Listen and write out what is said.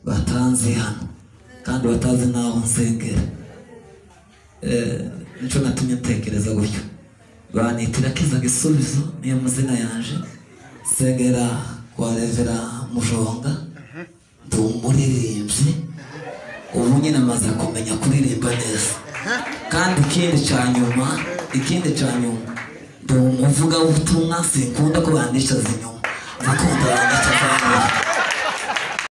batanzi hano kandi batazi n'aho nsengera nicyo natumye ntekereza gutyo banitira kiza gisubizo niyo mazina yanje nsengera kwa revera mujonga ndi umuririmbyi ubu nyine amaze kumenya kuririmba neza kandi ikindi cya nyuma ikindi cya nyuma ndi umuvugabutumwa sinkunda ko bandicaza inyuma ndakunda bandicaza inyuma